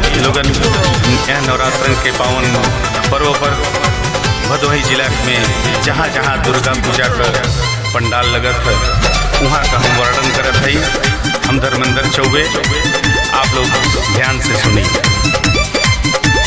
लोगन यह नवरात्रन के पावन पर्व पर भदोही जिला में जहाँ जहाँ दुर्गा पूजा का पंडाल लगत है वहाँ का हम वर्णन करत हई हम धर्मेंद्र चौबे आप लोग ध्यान से सुनिए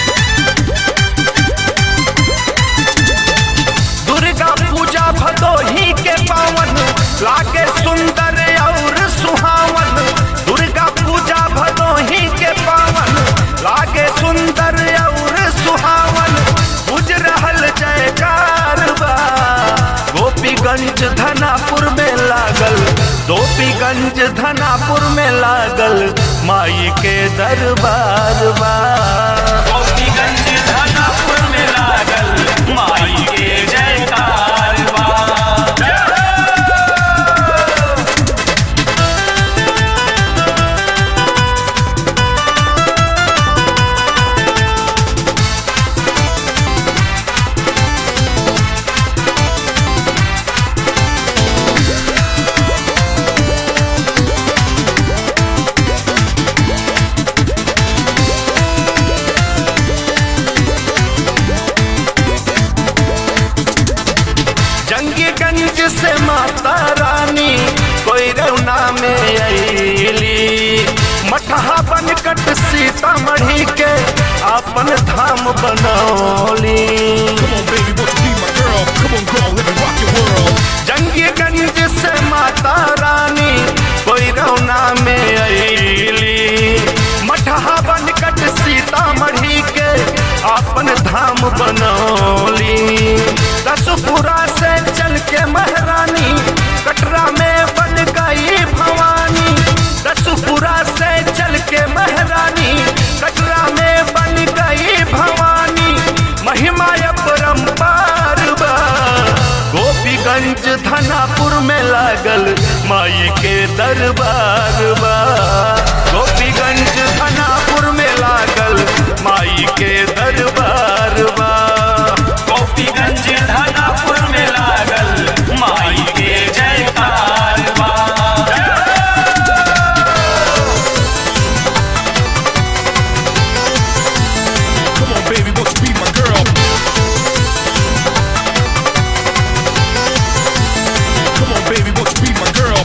दुर्गा पूजा भदोही के पावन लागे सुंदर और सुहावन दुर्गा पूजा भदोही के पावन लागे सुंदर और सुहावन बुझ रहल जयकार बा गोपीगंज धनापुर में लागल गोपीगंज धनापुर में लागल माई के दरबार बा गोपीगंज धनापुर में लागल माई के जयकार बा जंगीगंज से माता रानी कोई रौना में अली मठहा बनकट सीतामढ़ी के अपन धाम बनौली Come on, baby, won't you be my girl? Come on, girl, let me rock your world. Jangiganj से माता रानी कोई रौना में अली मठहा बनकट सीतामढ़ी के अपन धाम बनौली दसपुरा से चल के महारानी कटरा में बन गई भवानी दसपुरा से चल के महारानी कटरा में बन गई भवानी महिमा अपरंपार बा गोपीगंज धनापुर में लागल माई के दरबार बा गोपीगंज धनापुर में लागल माई के दरबार बा गोपीगंज धनापुर में लागल माई के जयकार बा Come on, baby, won't you be my girl? Come on, baby, won't you be my girl?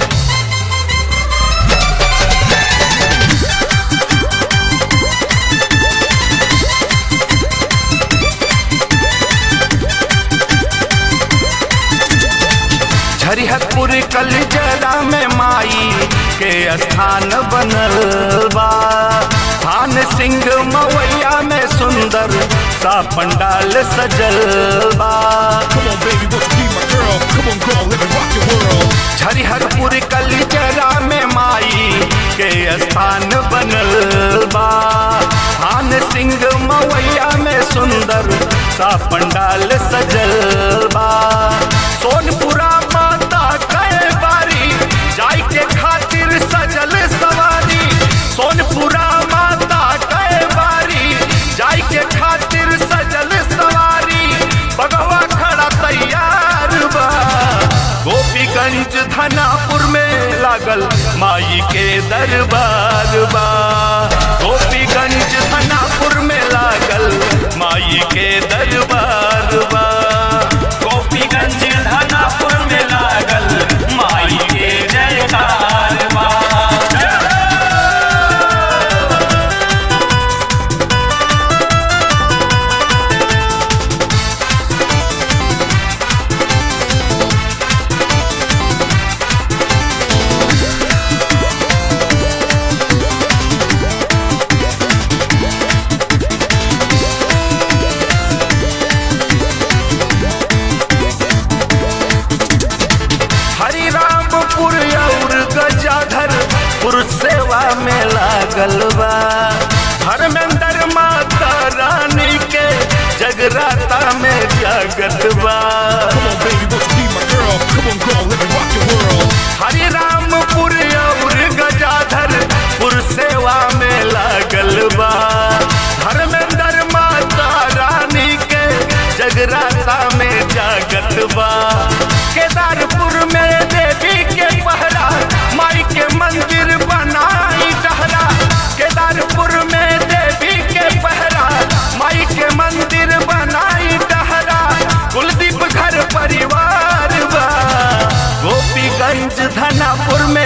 झरिहतपुर कलजरा में माई के स्थान बनल बा थान सिंह मवैया में सुंदर सा पंडाल सजल बा Come on, baby, won't you be my girl? Come on, girl, let me rock your world. झरिहरपुर कलजरा में माई के स्थान बनल बा थान सिंह मवैया में सुंदर सा पंडाल सजल बा सोनपुरा माता कई बारी जाय के खातिर सजल सवारी सोनपुरा माता कई बारी जाय के खातिर सजल सवारी बगवा खड़ा तैयार बा गोपीगंज धनापुर में लागल माई के दरबार बा गोपीगंज धनापुर में लागल माई के दरबार बा गोपीगंज धनापुर में लागल माई के जयकार बा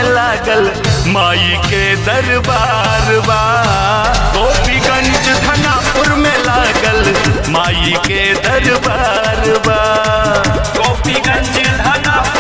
लागल माई के दरबार बा गोपीगंज धनापुर में लागल माई के दरबार बा गोपीगंज धनापुर